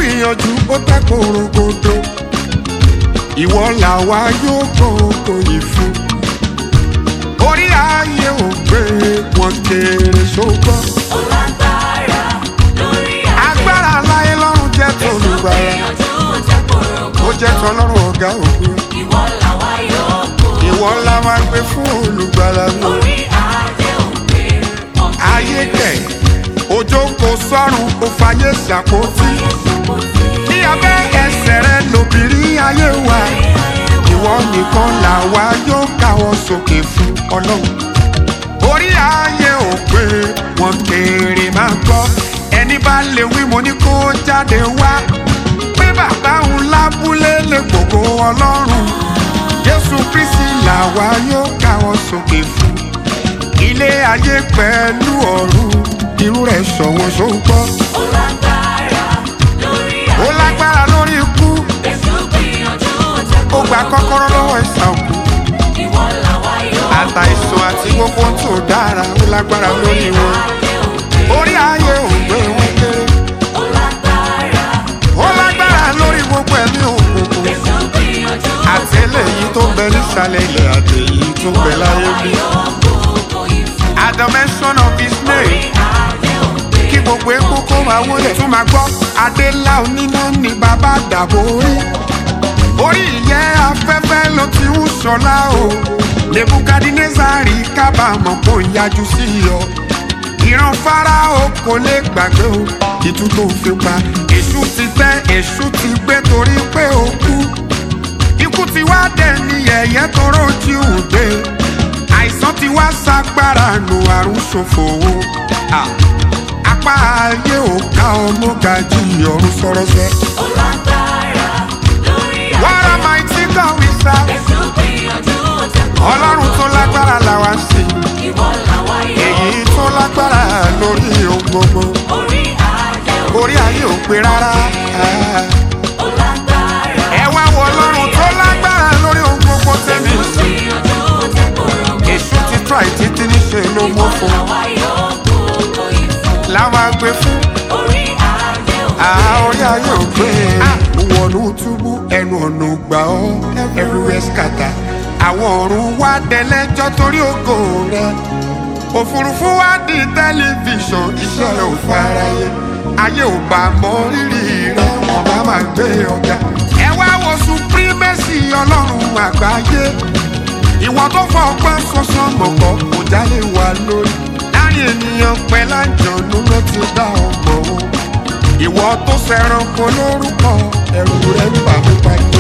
gbìyànjú ó tẹ́ korogodo ìwọ làwa yóò gbogbo yìí fún orí ayé ò gbé wọn kéré ṣùgbọ́n Ó lágbára lórí ayé. agbára láyé lọ́rùn jẹ́ tolùgbàlà Gbìyànjú tẹ korogodo. ó jẹ́ tọlọ́run ọ̀gá òkú Ìwọ làwa yóò kó. ìwọ ńlá máa gbé fún olùgbàlà mi Orí adé òkè. ayé kẹ̀ òjò kò sọ́run ó fàyè ṣàpótí ní abẹ́ ẹsẹ̀ rẹ lóbìnrin ayé wa ìwọ nìkan làwa yóò káwọ́ sókè fún ọlọ́run orí ayé ò pé wọn kéré máa gbọ́ ẹni bá lè wí mo ní kó jáde wá pé bàbá òun lábúlé lè gbogbo ọlọ́run jésù kristi làwa yóò káwọ́ sókè fún ilé ayé pẹ̀lú ọ̀run irú rẹ̀ ṣọ̀wọ́n ṣògbọ́ Ó lágbára lórí ó ayé. lágbára lórí ikú Èṣù gbìyànjú tẹ ó gba kọ́kọ́rọ́ lọ́wọ́ ìsà òkú Ìwọ làwa yóò kó. àtàìsàn àti gbogbo tó dára ó lágbára lórí wọn Adé òkè. orí ayé ò gbé wọn kéré Ó lágbára. ó lágbára lórí gbogbo ẹ̀mí òkùnkùn Èṣù gbìyànjú àti eléyìí tó ń bẹ nísàlẹ̀ ilẹ̀ àti èyí tó ń bẹ láyé bí. At the mention of his name kí gbogbo epo kó máa wọlé tún máa gbọ́ adélá oníná ni bàbá dàbò orí orí ìyẹ́ afẹ́fẹ́ ló ti ń ṣọlá o nebukadinezari kábàámọ̀ kó yájú sí ọ ìran fáráò kò lè gbàgbé o ìtú tó fi pa èṣù ti tẹ́ èṣù ti gbé torí pé ó kú ikú ti wá dẹ̀ ní yẹ̀yẹ́ tóró jí òde àìsàn ti wá ságbára nù àrùn ṣòfò o. Ah apá ayé ò ká ọmọ gajì ọ̀run sọ̀rọ̀ sẹ́. What a mighty God we serve. Ọlọ́run tó lágbára làwa sí. Èyí tó lágbára lórí ohun gbogbo. Orí ayé ò pé rárá. Ẹ wá wo ọlọ́run tó lágbára lórí ohun gbogbo tẹ̀mí. Èṣù ti try títí níṣe ló mọ́ fún. Láwa gbé fún. Ah, orí ayé ò gbé. Wọnú túbú ẹnu ọ̀nà gbà ọ́ everywhere scatter. Àwọn ọ̀run wá dẹlẹ́jọ́ torí ògo rẹ̀. Òfurufú wá di tẹlifíṣàn iṣẹ́ rẹ̀ ò faraye. Ayé ò bá mọ rírì rẹ̀ wọ́n bá máa gbé ọ̀gá. Ẹ wá wo supremacy ọlọ́run àgbáyé. Ìwọ̀n tó fọ ọgbọ́n sọ́sọ́ mọ̀kọ́ kò jálè wá lórí. Láàrin ènìyàn pẹ̀lú àjọ̀nú ló ti dá ọmọ o ìwọ tó fẹ́ràn kó lórúkọ ẹrù rẹ ń bà mí pàdé.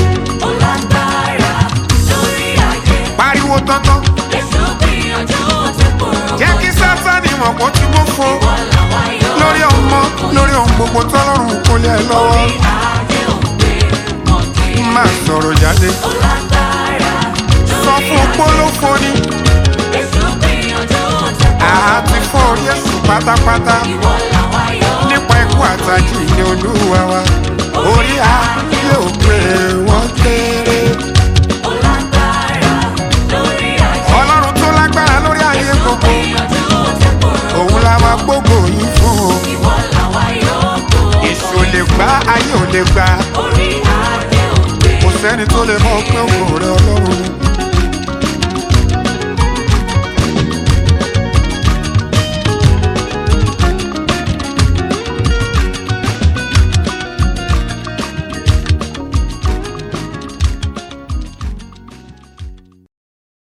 pariwo tọ́tọ́ jẹ́ kí sátani mọ̀ kó tí mo fo lórí ọmọ lórí ohun gbogbo tọ́lọ́run kò lé ẹ lọ́wọ́ má sọ̀rọ̀ jáde sọ fún pólófo ni àti fọ́ orí ẹ̀sùn pátápátá nípa ikú àtàjì ní olúwa wa orí ayé ò pé wọ́n kéré. ọlọ́run tó lágbára lórí ayé gbogbo òun la máa gbógo yìí fún o èso lè gbá ayé ò lè gbá kò sẹ́ni tó lè mọ̀ pé òun